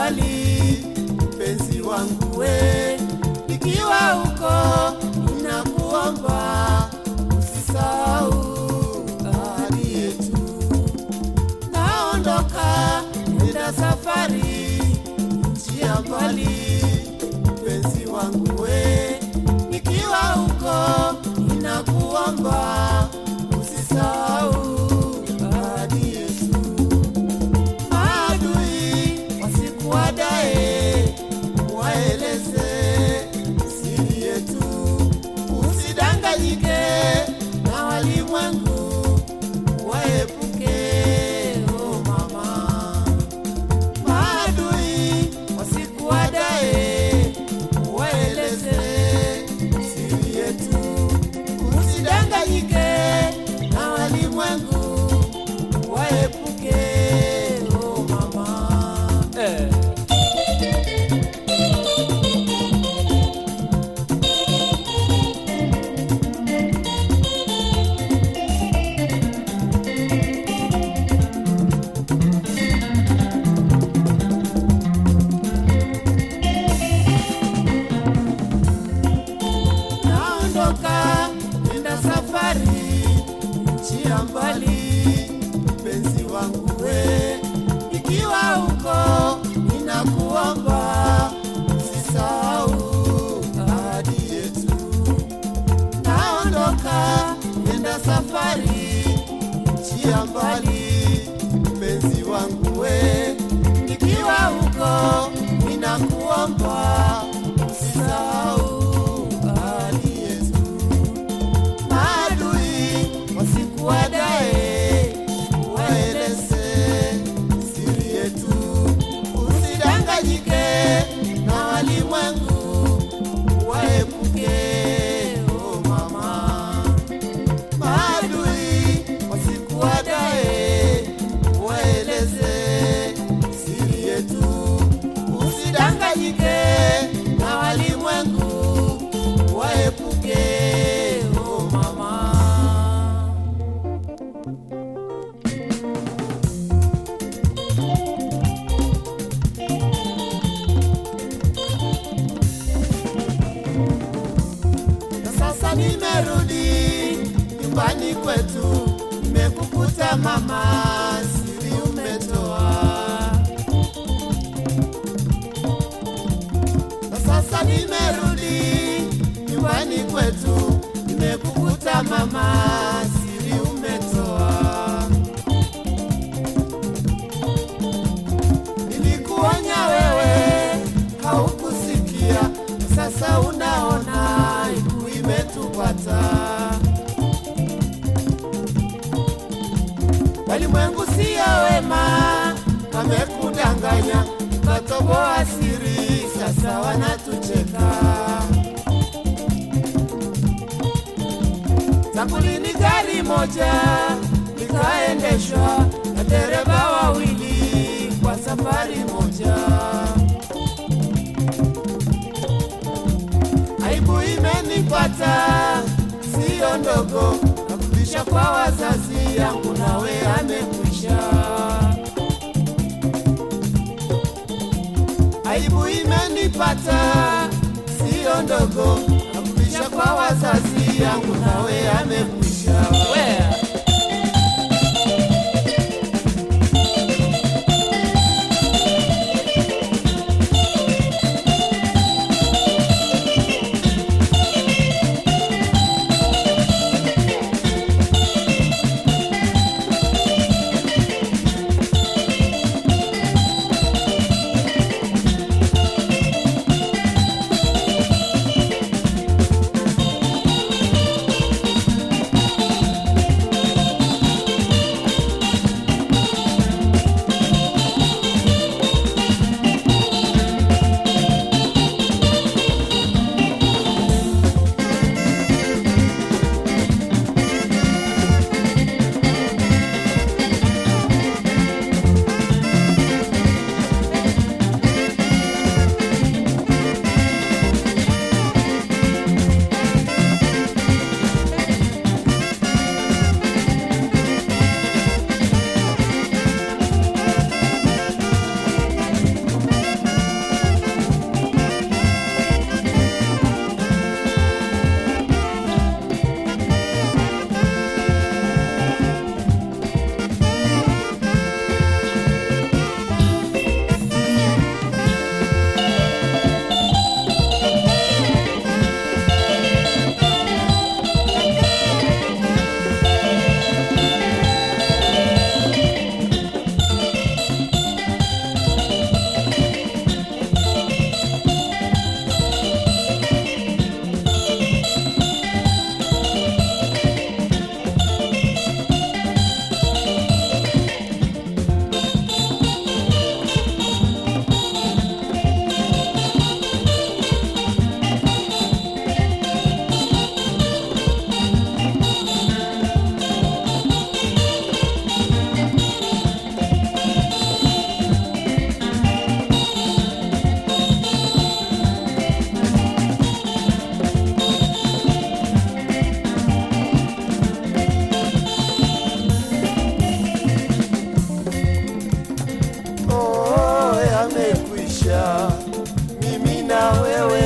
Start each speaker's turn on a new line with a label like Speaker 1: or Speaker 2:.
Speaker 1: mbali, mpenzi wangu we, nikiwa huko ninakuomba usisahau ahadi yetu. Naondoka nenda safari nchi ya mbali, mpenzi wangu we, nikiwa huko ninakuomba usisahau ahadi yetu. Maadui wasikuadae, waeleze siri yetu, usidanganyike na walimwengu, waepuke oh mama. Maadui wasikuadae, waeleze siri yetu, usidanganyike na walimwengu, waepuke oh mama. Eh. naondoka nenda safari nchi ya mbali, mpenzi wangu we, ikiwa huko ninakuomba usisahau ahadi yetu. Naondoka nenda safari nchi ya mbali, mpenzi wangu we, nikiwa huko ninakuomba usisahau ahadi yetu. Maadui wasikuadae, waeleze siri yetu, usidanganyike na walimwengu, waepuke oh mama maadui wasikuadae, waeleze siri yetu, usidanganyike na walimwengu, waepuke oh mama. na sasa nimerudi nyumbani kwetu, nimekukuta mama, siri umetoa. Na sasa nimerudi nyumbani kwetu, nimekukuta mama, siri umetoa. Nilikuonya wewe haukusikia, sasa unaona aibu imetupata. Walimwengu siyo wema, wamekudanganya ukatoboa siri, sasa wanatucheka. Tangu lini gari moja likaendeshwa na dereva wawili kwa safari moja? Aibu imenipata siyo ndogo, narudisha kwa wazazi yangu, nawe amekwisha. Aibu imenipata siyo ndogo, narudisha kwa wazazi yangu, nawe amekwisha. Wea. moja, mimi na wewe